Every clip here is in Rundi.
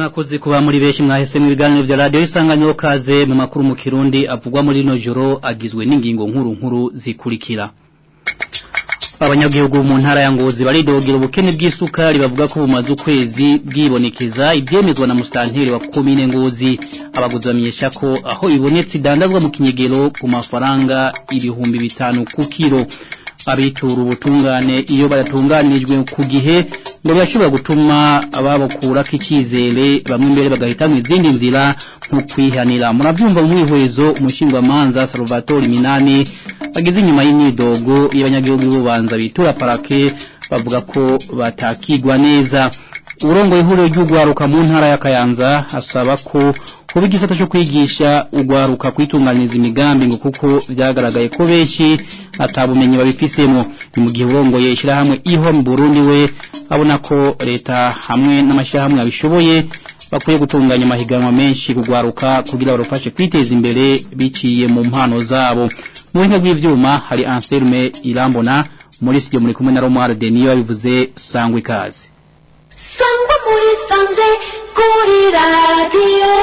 mwakoze kuba muri benshi mwahese mu biganiro vya radio isanganiro kaze mu makuru mu kirundi avugwa muri no joro agizwe n'ingingo nkuru nkuru zikurikira abanyagihugu mu ntara ya Ngozi baridogera ubukene bw'isukari bavuga ko bumaze ukwezi bwibonekeza ibyemezwa na mustanteri wa komine Ngozi abaguzi bamenyesha ko aho ibonetse idandazwa mu kinyegero ku mafaranga ibihumbi bitanu ku kilo abitura ubutungane iyo baratunganirijwe ku gihe ngo birashobora gutuma ababukura k'ikizere bamwe imbere bagahitamo izindi nzira nko kwihanira murabyumva mu mwihwezo umushingwamanza Salvatore Minani ageze inyuma y'imyidogo y'abanyagihugu b'ubanza bitura parake bavuga ko batakigwa neza urongo ihuriro ry'ugwaruka mu ntara ya Kayanza asaba ko kuba igisata cyo kwigisha ugwaruka kwitunganiza imigambi ngo kuko byagaragaye ko benshi atabumenyi babifisemo ni mu gihe urongoye ishyirahamwe iho mu Burundi we abona ko leta hamwe n'amashyirahamwe abishoboye bakwiye gutunganya amahiganwa menshi kugwaruka kugira barufashe kwiteza imbere biciye mu mpano zabo mu buhinga bw'ivyuma hari Anselme Irambona muri studio muri kumwe na Romuald Deniyo yabivuze sangwa ikaze sangwa muri sanze kuri radiyo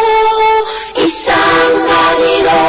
isanganiro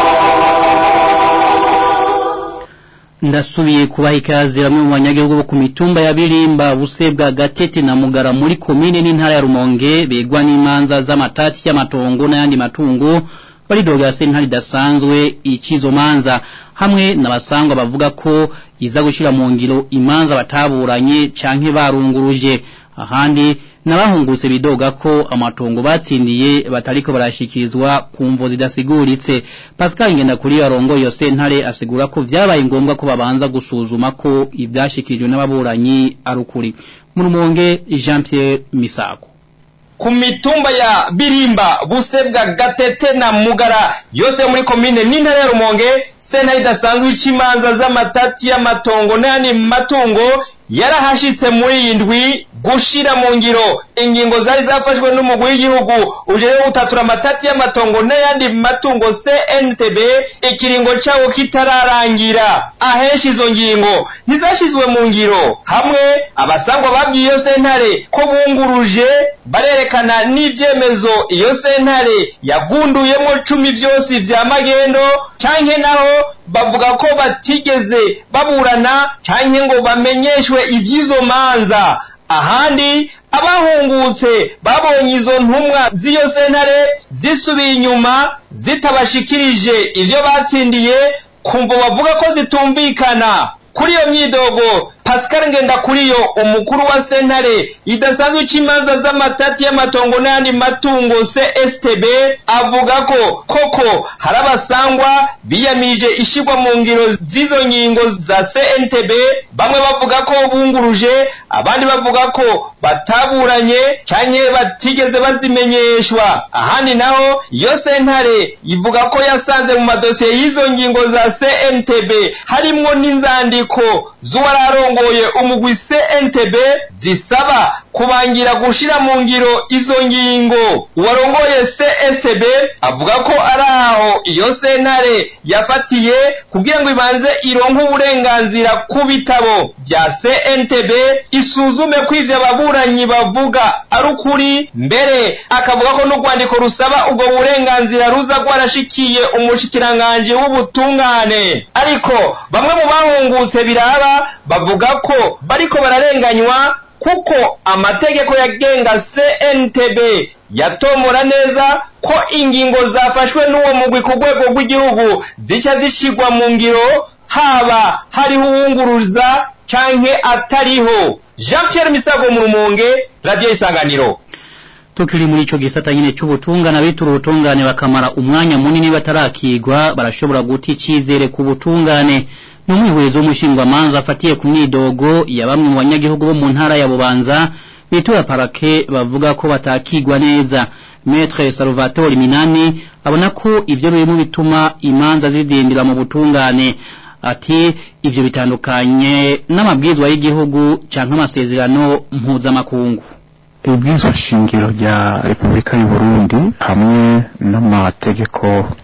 ndasubiye kubaha ikaze bamwe mu banyagihugu bo ku mitumba ya birimba busebwa gatete na mugara muri komine n'intara ya rumonge begwa n'imanza z'amatati y'amatongo n'ayandi matungo baridogera sentare idasanzwe ikizo manza hamwe n'abasangwa bavuga ko iza gushira mu ngiro imanza bataburanye canke barunguruje ahandi nabahungutse bidoga ko amatongo batsindiye batariko barashikirizwa ku mvo zidasiguritse Pascal ngenda kuri yarongo yo sentare asigura ko vyabaye ngombwa ko babanza gusuzuma ko ivyashikirijwe n'ababuranyi arukuri mu rumonge Jean Pierre Misago ku mitumba ya birimba busebwa gatete na mugara yose muri komine n'intara ya rumonge sentare idasanzwe icimanza z'amatati y'amatongo n'ayandi matungo yarahashitse muri iyi ndwi gushira mu ngiro ingingo zari zafashwe n'umugwi w'igihugu ujejwe gutatura amatati y'amatongo n'ayandi matungo CNTB ikiringo cawo kitararangira ahenshi izo ngingo ntizashizwe mu ngiro hamwe abasangwa babwiye iyo sentare ko bunguruje barerekana n'ivyemezo iyo sentare yagunduyemo cumi vyose vya magendo canke naho bavuga ko batigeze baburana canke ngo bamenyeshwe ivy'izo manza ahandi abahungutse babonye izo ntumwa z'iyo sentare zisubiye inyuma zitabashikirije ivyo batsindiye kumva bavuga ko zitumvikana kuri iyo myidogo Pascal Ngendakuriyo umukuru wa sentare idasanzwe c'imanza z'amatati y'amatongo n'ayandi matungo CSTB avuga ko koko hari abasangwa biyamirije ishigwa mu ngiro z'izo ngingo za CNTB bamwe bavuga ko bunguruje abandi bavuga ko bataburanye canke batigeze bazimenyeshwa ahandi naho iyo sentare ivuga ko yasanze mu madosiye y'izo ngingo za CNTB harimwo n'inzandiko z'uwararongo urongoye umugwi CNTB zisaba kubangira gushira mu ngiro izo ngingo uwarongoye CSTB avuga ko ari aho iyo sentare yafatiye kugira ngo ibanze ironke uburenganzira ku bitabo bya CNTB isuzume ko ivyo ababuranyi bavuga ari ukuri mbere akavuga ko n'urwandiko rusaba ubwo burenganzira ruza rwarashikiye umushikiranganje w'ubutungane ariko bamwe mu bahungutse biraba bavuga ko bariko bararenganywa kuko amategeko yagenga CNTB yatomora neza ko ingingo zafashwe n'uwo mugwi ku rwego rw'igihugu zica zishigwa mu ngiro haba hariho uwunguruza canke atariho Jean Pierre Misago mu Rumonge Radio Isanganiro tukiri muri ico gisata nyine c'ubutungane abitura ubutungane bakamara umwanya munini batarakigwa barashobora guta icizere ku butungane n'umwihwezo w'umushingwamanza afatiye ku myidogo ya bamwe mu banyagihugu bo mu ntara ya Bubanza bitura parake bavuga ko batakigwa neza Maître Salvatore Minani abona ko ivyo birimo bituma imanza zidindira mu butungane ati ivyo bitandukanye n'amabwizwa y'igihugu canke amasezerano mpuzamakungu ibwirizwa shingiro rya repubulika y'u Burundi hamwe n'amategeko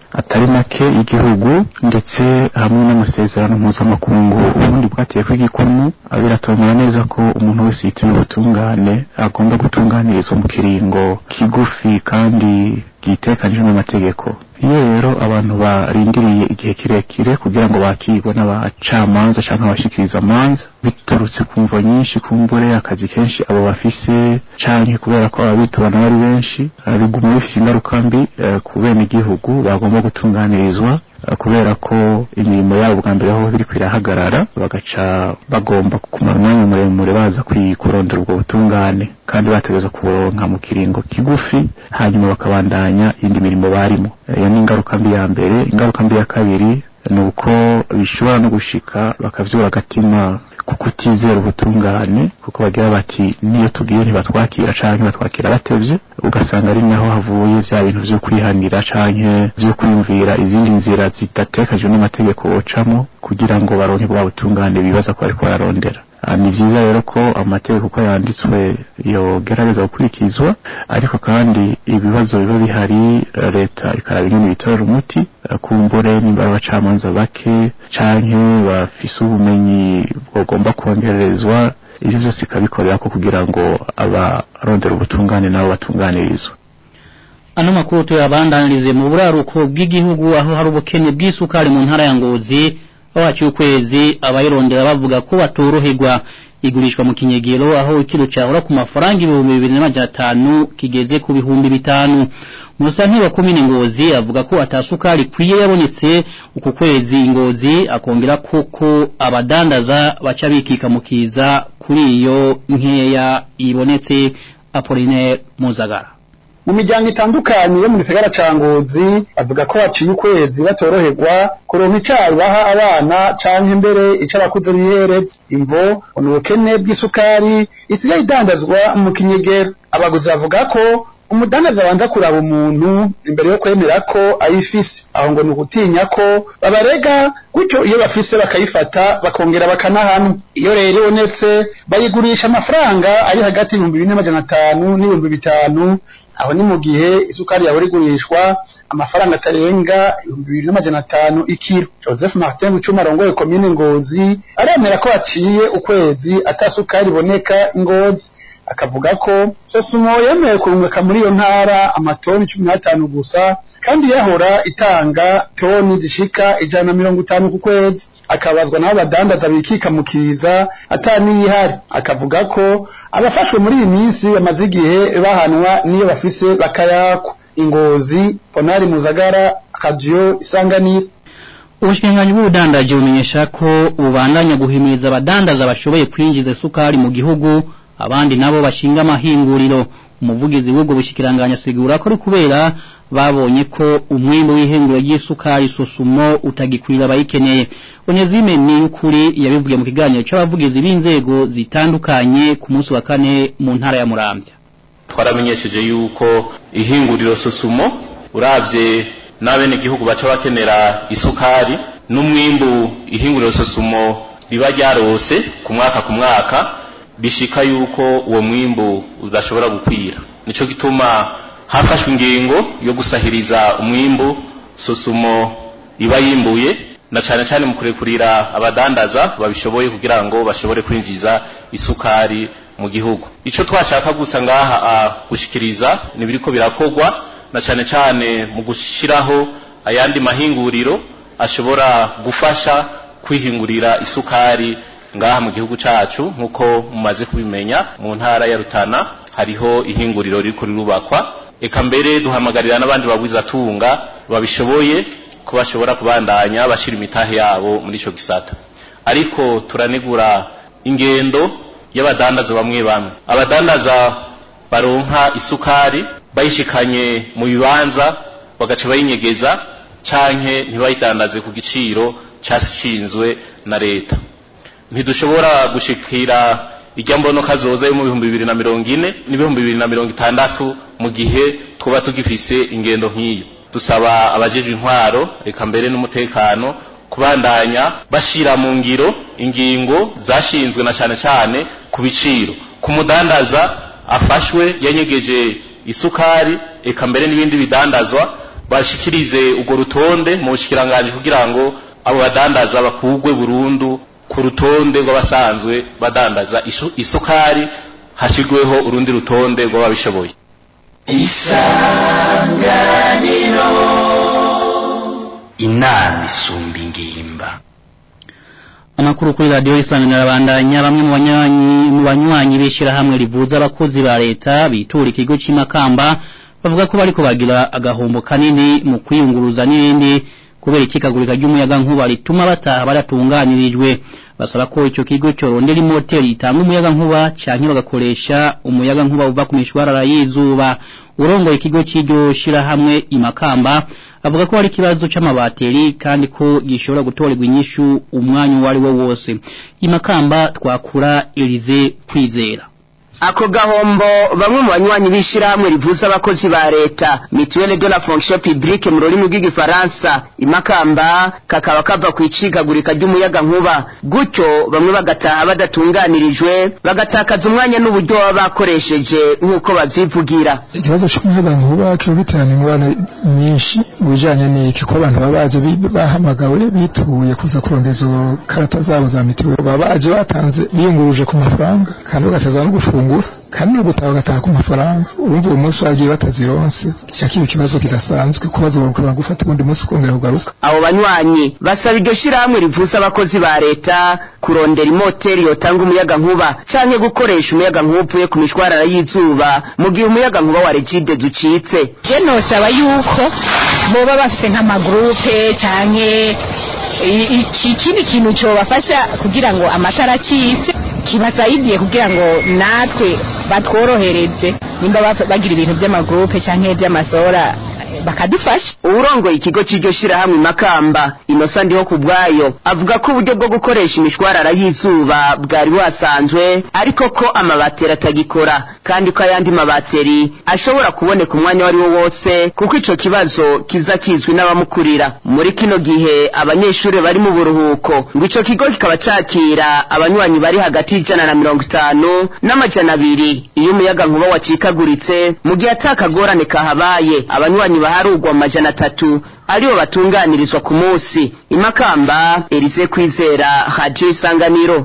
atari make y'igihugu ndetse hamwe n'amasezerano mpuzamakungu ubundi bwateye kw'igikumu biratomera neza ko umuntu wese yituye ubutungane agomba gutunganirizwa mu kiringo kigufi kandi gitekanijwe n'amategeko iyo rero abantu barindiriye igihe kirekire kugira ngo bakirwe n'abacamanza cyangwa abashikiriza amanza biturutse ku mvo nyinshi kumbure akazi kenshi abo bafise canke kubera ko ababitorana bari benshi biguma bifise ingaruka mbi ku bene igihugu bagomba gutunganirizwa kubera ko imirimo yabo bwa mbere aho biri kwirahagarara bagaca bagomba kumara umwanya muremure baza kurondera ubwo butungane kandi bategereza kuburonka mu kiringo kigufi hanyuma bakabandanya indi mirimo barimo iyo ni ingaruka mbi ya mbere ingaruka mbi ya kabiri ni uko bishobora no gushika bakavyura agatima ku kutizera ubutungane kuko bagira bati niyo tugiye ntibatwakira canke batwakira batevye ugasanga ari naho havuye vya bintu vyo kwihanira canke vyo kwiyumvira izindi nzira zidatekajwe n'amategeko bocamo kugira ngo baronke bwa butungane bibaza ko bariko bararondera ni vyiza rero ko amategeko uko yanditswe yogerageza gukurikizwa ariko kandi ibibazo biba bihari leta ikaraba ingene bitorera umuti kumbure nimba ari abacamanza bake canke bafise ubumenyi bwogomba kongererezwa ivyo vyose ikabikorera ko kugira ngo abarondera ubutungane nabo batunganirizwe ano makuru tuyabandanirize mu buraruko bw'igihugu aho hari ubukene bw'isukari mu ntara ya Ngozi aho ukwezi abayirondera bavuga ko batoroherwa igurishwa mu kinyegero aho ikiro cyahora ku mafaranga ibihumbi bibiri n'amajana atanu kigeze ku bihumbi bitanu musanteri wa komine ngozi avuga ko atasukari kwiye yabonetse uku kwezi ngozi akongera koko abadandaza baca bikika mukiza kuri iyo nkeya ibonetse Apollinaire Muzagara mu miryango itandukanye yo mu gisagara ca Ngozi bavuga ko haciye ukwezi batoroherwa kuronka icayi baha abana canke mbere ico abakuze bihereza imvo ni ubukene bw'isukari isigaye idandazwa mu kinyegero abaguzi bavuga ko umudandaza abanza kuraba umuntu imbere yo kwemera ko ayifise aho ngo ni ugutinya ko babarega gutyo iyo bafise bakayifata bakongera bakanahanwa iyo rero ibonetse bayigurisha amafaranga ari hagati y'ibihumbi bine n'amajana atanu n'ibihumbi bitanu aho ni mu gihe isukari yahora igurishwa amafaranga atarenga ibihumbi bibiri n'amajana atanu ikiro joseph martin gucuma arongoye komine ngozi aremera ko haciye ukwezi atasukari iboneka ngozi akavuga ko sosumo yemeye kurungika muri iyo ntara amatoni cumi n'atanu gusa kandi yahora itanga toni zishika ijana na mirongo itanu ku kwezi akabazwa n'abo badandaza bikika mu kiza ataniyihari akavuga ko abafashwe muri iyi minsi bamaze igihe bahanwa n'iyo bafise bakayakwa ingozi ponari muzagara radiyo isanganiro ubushikiranganji bw'ubudandaji bumenyesha ko bubandanya guhimiriza abadandaza bashoboye kwinjiza isukari mu gihugu abandi nabo bashinga amahinguriro umuvugizi w'ubwo bushikiranganya asigura ko ari kubera babonye ko umwimbo w'ihinguriro ry'isukari sosumo utagikwira abayikeneye Onyezime ni ukuri yabivugiye mu kiganiro c'abavugizi b'inzego zitandukanye ku munsi wa kane mu ntara ya Muramvya twaramenyesheje yuko ihinguriro sosumo uravye n'abene gihugu baca bakenera isukari n'umwimbu ihinguriro sosumo riba ryarose ku mwaka ku mwaka bishika yuko uwo mwimbu udashobora gukwira nico gituma hafashwe ingingo yo gusahiriza umwimbu sosumo iba yimbuye na cyane cyane mu kurekurira abadandaza babishoboye kugira ngo bashobore kwinjiza isukari mu gihugu ico twashaka gusa ngaha gushikiriza nibiriko birakogwa na cyane cyane mu gushiraho ayandi mahinguriro ashobora gufasha kwihingurira isukari ngaha mu gihugu cacu nkuko mumaze kubimenya mu ntara ya Rutana hariho ihinguriro riko rirubakwa eka mbere duhamagarira n'abandi bagwiza tunga babishoboye ko bashobora kubandanya bashira imitahe yabo muri ico gisata ariko turanegura ingendo y'abadandaza bamwe bamwe abadandaza baronka isukari bayishikanye mu bibanza bagaca bayinyegeza canke ntibayidandaze ku giciro cashinzwe na leta ntidushobora gushikira ijya mbono kazoza yo mu bihumbi bibiri na mirongo ine n'ibihumbi bibiri na mirongo itandatu mu gihe twaba tugifise ingendo nk'iyo dusaba abajejwe intwaro reka mbere n'umutekano kubandanya bashira mu ngiro ingingo zashinzwe na cane cane ku biciro ku mudandaza afashwe yanyegeje isukari eka mbere n'ibindi bidandazwa bashikirize urwo rutonde mu bushikiranganje kugira ngo abo badandaza bakugwe burundu ku rutonde rw'abasanzwe badandaza isu- isukari hashirweho urundi rutonde rw'ababishoboye inama isumba ingimba Amakuru kuri radio isanganira bandanya bamwe mu banywanyi mu banywanyi bishirahamwe rivuza abakozi ba leta bitura ikigo cy'imakamba bavuga ko bariko bagira agahombo kanini mu kwiyunguruza n'ibindi kubera ikikagurika ry'umuyaga nkuba rituma bataha baratunganirijwe basaba ko ico kigo corondera imoteri itanga umuyaga nkuba canke bagakoresha umuyaga nkuba uva ku mishwarara y'izuba urongoye ikigo cy'iryo shirahamwe imakamba avuga ko hari ikibazo c'amabateri kandi ko gishobora gutorerwa inyishu umwanya uwo ari wo wose imakamba twakura Elize kwizera ako gahombo bamwe mu banywanyi b'ishirahamwe rivuza abakozi ba leta mutuelle de la fonction publique mu rurimi rw'igifaransa imakamba kakaba kava ku icikagurika ry'umuyaga nkuba gutyo bamwe bagataha badatunganirijwe bagatakaza umwanya n'uburyo baba bakoresheje nk'uko bavyivugira ikibazo cy'umuyaga nkuba kiba giterana ingorane nyinshi mu bijanye n'iki ko abantu baba baje bi- bahamagawe bituye kuza kurondeza izo karata zabo za mitiweli baba baje batanze biyunguruje ku mafaranga kandi bagateza no gufungura kandi no gutaha bagataha ku mafaranga urumva uwo munsi bagiye batazironse kica kiba ikibazo kidasanzwe ko bazokora gufata ubundi munsi ukongera kugaruka abo banywanyi basaba iryo shirahamwe rivuza abakozi ba leta kurondera imoteri yotanga umuyaga nkuba canke gukoresha umuyaga nkuba uvuye ku mishwarara y'izuba mu gihe umuyaga nkuba wa regide ducitse je nosaba yuko boba bafise nk'amagurupe canke i- iki kindi kintu cobafasha kugira ngo amatara acitse kibasaidiye kugira ngo natwe batworohereze nimba baf- bagira ibintu vy'amagurupe canke vy'amasora eh, bakadufasha uwurongoye ikigo cy'iryo shirahamwe makamba inosa ndiho ku bwayo avuga ko uburyo bwo gukoresha imishwarara y'izuba bwari buhasanzwe ariko ko amabateri atagikora kandi ko ayandi mabateri ashobora kuboneka umwanya uwo ari wo wose kuko ico kibazo kiza kizwi n'abamukurira muri kino gihe abanyeshuri bari mu buruhuko ngo ico kigo kikaba cakira abanywanyi bari hagati y'ijana na mirongo itanu n'amajana abiri iyo umuyaga nkuba wacikaguritse mu gihe atakagorane kahabaye abanywanyi baharugwa mu majana atatu aribo batunganirizwa ku munsi imakamba erize kwizera radio isanganiro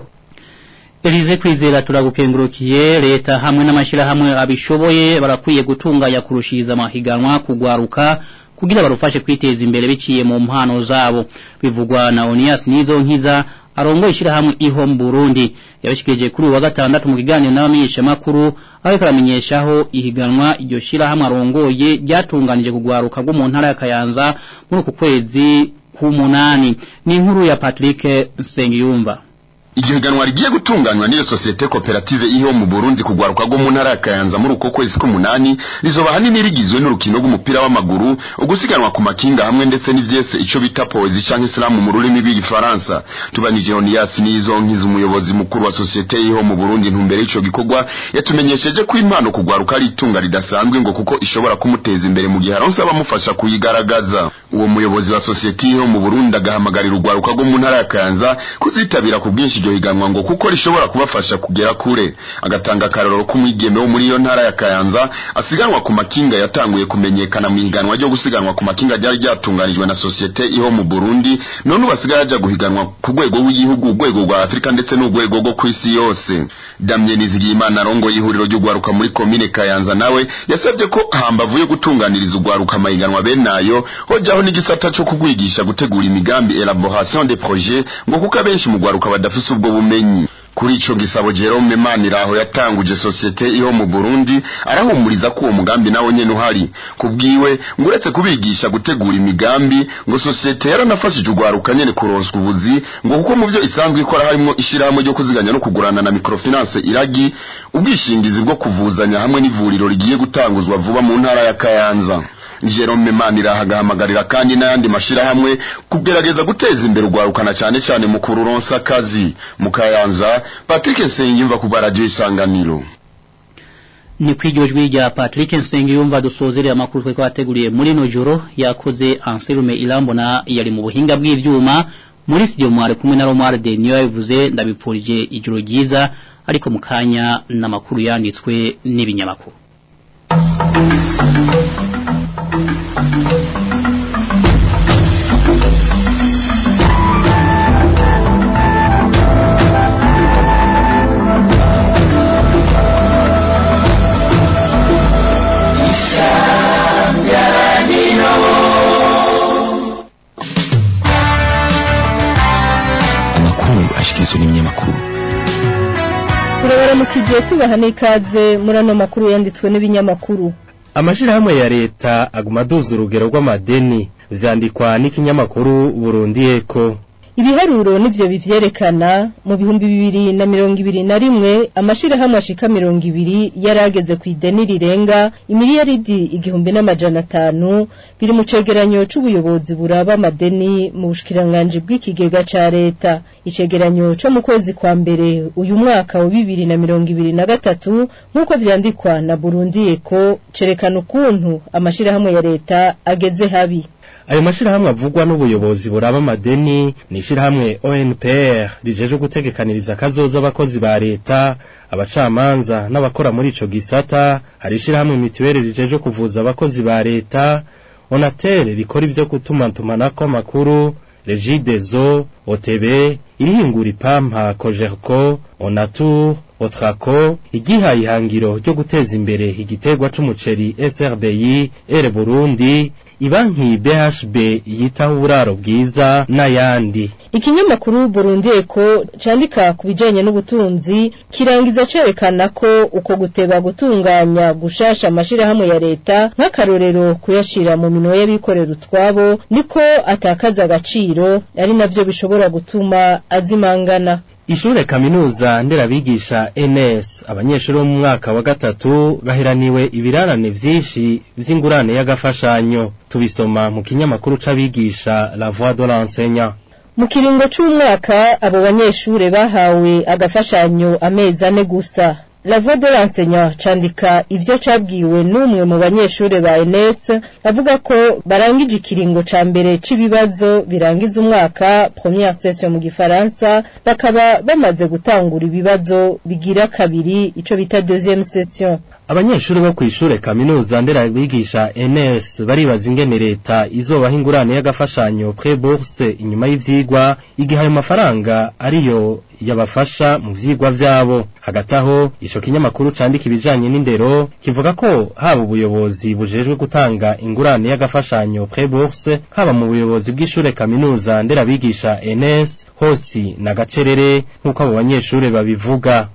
Elize kwizera turagukengurukiye leta hamwe n'amashirahamwe abishoboye barakwiye gutunganya kurushiriza amahiganwa kugwaruka kugira barufashe kwiteza imbere biciye mu mpano zabo bivugwa na Onias Nizo nkiza arongo ishirahamwe iho mu Burundi yabishikije kuri uyu wa gatandatu mu kiganiro n'abamenyesha makuru aho karamenyeshaho ihiganwa iryo shirahamwe arongoye ryatunganije kugwaruka rwo mu ntara ya Kayanza muri uku kwezi k'umunani ni inkuru ya Patrick Nsengiyumva iryo higanwa rigiye gutunganywa n'iyo sosiyete koperative iho mu Burundi kugwaruka rwo mu ntara ya Kayanza muri uko kwezi k'umunani rizoba hanini rigizwe n'urukino rw'umupira w'amaguru ugusiganwa ku makinga hamwe ndetse n'ivyese ico bita poezi canke slam mu rurimi rw'igifaransa tubanije Onias nizo nkiza umuyobozi mukuru wa sosiyete iho mu Burundi ntumbere ico gikorwa yatumenyesheje ko impano kugwaruka ari itunga ridasanzwe ngo kuko ishobora kumuteza imbere mu gihe aronse abamufasha kuyigaragaza uwo muyobozi wa sosiyete iho mu Burundi agahamagarira urwaruka rwo mu ntara ya Kayanza kuzitabira ku bwinshi iryo higanwa ngo kuko rishobora kubafasha kugera kure agatanga akarorero k'umwigeme wo muri iyo ntara ya Kayanza asiganwa ku makinga yatanguye kumenyekana mu higanwa ryo gusiganwa ku makinga ryari ryatunganijwe na sosiyete iho mu Burundi none ubasigaye aja guhiganwa ku rwego rw'igihugu urwego rwa Afurika ndetse n'urwego rwo ku isi yose Damien Nizigiyimana arongo y'ihuriro ry'ugwaruka muri komine Kayanza nawe yasabye ko hambavu yo gutunganiriza ugwaruka amahiganwa benayo hojaho n'igisata cyo kugwigisha gutegura imigambi elaboration des projets ngo kuko abenshi mu gwaruka badafise ubwo bumenyi kuri ico gisabo Jerome Maniraho yatanguje societe iho mu Burundi arahumuriza ko uwo mugambi nawo nyene uhari kubwiwe ngo uretse kubigisha gutegura imigambi ngo societe yaranafashije ugwaruka nyene kuronswa ubuzi ngo kuko mu byo isanzwe ikora harimo ishirahamwe ryo kuziganya no kugurana na microfinance iragi ubwishingizi bwo kuvuzanya hamwe n'ivuriro rigiye gutanguzwa vuba mu ntara ya Kayanza Jerome Manira hagahamagarira kandi n'ayandi mashirahamwe kugerageza guteza imbere ugwarukana cyane cyane mu kururonsa akazi mu Kayanza Patrick Nsengimva ku radio isanganiro ni kwiryo jwi rya Patrick Nsengiyumva dusozereye amakuru twe kwateguriye muri no joro yakoze Anselume Irambona yari mu buhinga bw'ivyuma muri studio mware kumwe na Romar de niyo yavuze ndabipfurije ijoro ryiza ariko mukanya n'amakuru yanditswe n'ibinyamakuru amakuru ashikirizwa n'ibinyamakuru turabaramukije tubaha n'ikaze muri ano makuru yanditswe n'ibinyamakuru amashirahamwe ya leta aguma aduza urugero rw'amadeni vyandikwa n'ikinyamakuru Burundi Eko ibiharuro nivyo bivyerekana mu bihumbi bibiri na mirongo ibiri na rimwe amashirahamwe ashika mirongo ibiri yarageze ku ideni rirenga imiliyaridi igihumbi n'amajana atanu biri mu cegeranyo c'ubuyobozi buraba amadeni mu bushikiranganji bw'ikigega ca leta icegeranyo co mu kwezi kwa mbere uyu mwaka wa bibiri na mirongo ibiri na gatatu nk'uko vyandikwa na Burundi Eko cerekana ukuntu amashirahamwe ya leta ageze habi ayo mashirahamwe avugwa n'ubuyobozi buraba amadeni ni ishirahamwe ONPR rijeje gutegekaniriza kazoza abakozi ba leta abacamanza n'abakora muri ico gisata hari ishirahamwe mituweli rijeje kuvuza abakozi ba leta Onatel rikora ivyo gutumatumanako amakuru Regideso OTB irihingura ipampa Cogerco Onatur Otrako igihaye ihangiro ryo guteza imbere igiterwa c'umuceri SRBI Ere Burundi ibanki BHB yitaho uburaro bwiza n'ayandi ikinyamakuru Burundi Eko candika ku bijanye n'ubutunzi kirangiza cerekana ko uko guteba gutunganya gushasha amashirahamwe ya leta nk'akarorero kuyashira mu minwe y'abikorera utwabo niko atakaza agaciro ari navyo bishobora gutuma azimangana Ishure kaminuza nderabigisha NS abanyeshuri bo mu mwaka wa gatatu bahiraniwe ibirarane vyinshi vy'ingurane y'agafashanyo tubisoma mu kinyamakuru c'abigisha La Voix de l'enseignant mu kiringo c'umwaka abo banyeshure bahawe agafashanyo amezi ane gusa La Voix de l'enseignant candika ivyo cabwiwe n'umwe mu banyeshure ba NS avuga ko barangije ikiringo ca mbere c'ibibazo birangiza umwaka première session mu gifaransa bakaba bamaze gutangura ibibazo bigira kabiri ico bita deuxième session abanyeshuri bo kw'ishure kaminuza nderabigisha NS baribaza ingene leta izobaha ingurane y'agafashanyo pre bourse inyuma y'ivyigwa igihe ayo mafaranga ariyo yabafasha mu vyigwa vyabo hagati aho ico kinyamakuru candika ibijanye n'indero kivuga ko haba ubuyobozi bujejwe gutanga ingurane y'agafashanyo pre bourse haba mu buyobozi bw'ishure kaminuza nderabigisha NS hosi na gacerere nk'uko abo banyeshure babivuga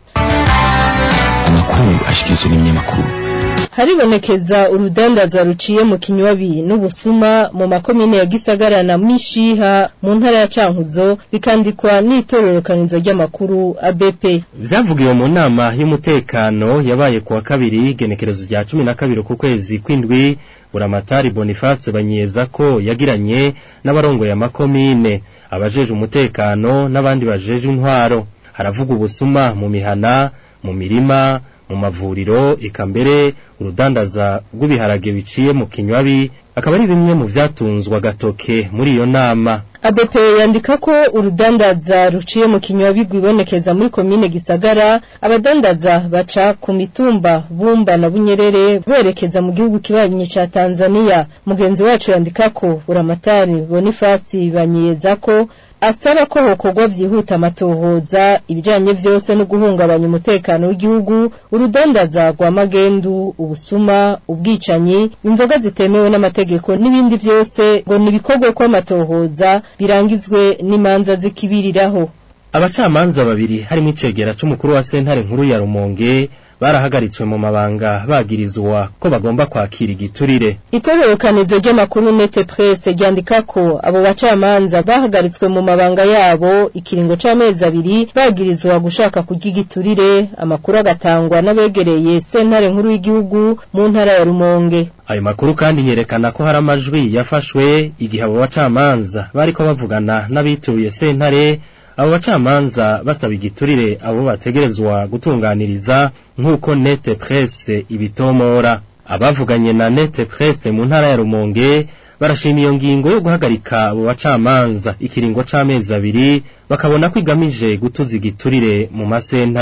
amakuru ashikirizwa n'ibinyamakuru haribonekeza urudandazwa ruciye mu kinywabi n'ubusuma mu makomine ya Gisagara na Mishiha mu ntara ya Cankuzo bikandikwa n'itororokanizo ry'amakuru ABP vyavugiwe mu nama y'umutekano yabaye kuwa kabiri genekerezo rya cumi na kabiri ku kwezi kw'indwi buramatari Boniface banyeza ko yagiranye n'abarongoye amakomine abajeje umutekano n'abandi bajeje intwaro haravuga ubusuma mu mihana mu mirima mu mavuriro eka mbere urudandaza rw'ibiharage biciye mu kinywabi akaba ari bimwe mu vyatunzwe agatoke muri iyo nama ABP yandika ko urudandaza ruciye mu kinywabi rwibonekeza muri komine Gisagara abadandaza baca ku mitumba Bumba na Bunyerere berekeza mu gihugu kibanyi ca Tanzania mugenzi wacu yandika ko uramatari Boniface banyiyeza ko asaba ko hokorwa vyihuta amatohoza ibijanye vyose no guhungabanya umutekano w'igihugu urudandaza rwa magendu ubusuma ubwicanyi inzoga zitemewe n'amategeko n'ibindi vyose ngo nibikorwe ko amatohoza birangizwe n'imanza zikibiriraho abacamanza babiri harimo icegera c'umukuru wa sentare nkuru ya Rumonge barahagaritswe mu mabanga bagirizwa ko bagomba kwakira igiturire itororokanizo ry'amakuru nete presse ryandika ko abo bacamanza bahagaritswe mu mabanga yabo ikiringo c'amezi abiri bagirizwa gushaka kurya igiturire amakuru agatangwa n'abegereye sentare nkuru y'igihugu mu ntara ya Rumonge ayo makuru kandi yerekana ko hari amajwi yafashwe igihe abo bacamanza bariko bavugana n'abituye sentare abo bacamanza basaba igiturire abo bategerezwa gutunganiriza nk'uko nete presse ibitomora abavuganye na nete presse mu ntara ya Rumonge barashima iyo ngingo yo guhagarika abo bacamanza ikiringo c'amezi abiri bakabona ko igamije gutuza igiturire mu masentare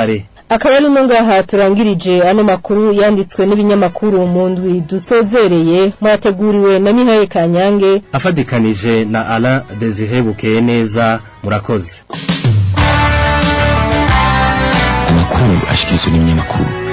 akaba ari no ngaha turangirije ano makuru yanditswe n'ibinyamakuru mu ndwi dusozereye mwateguriwe na Mihaye Kanyange afadikanije na Alain Desire Bukeye neza murakoze amakuru ashikirizwa n'ibinyamakuru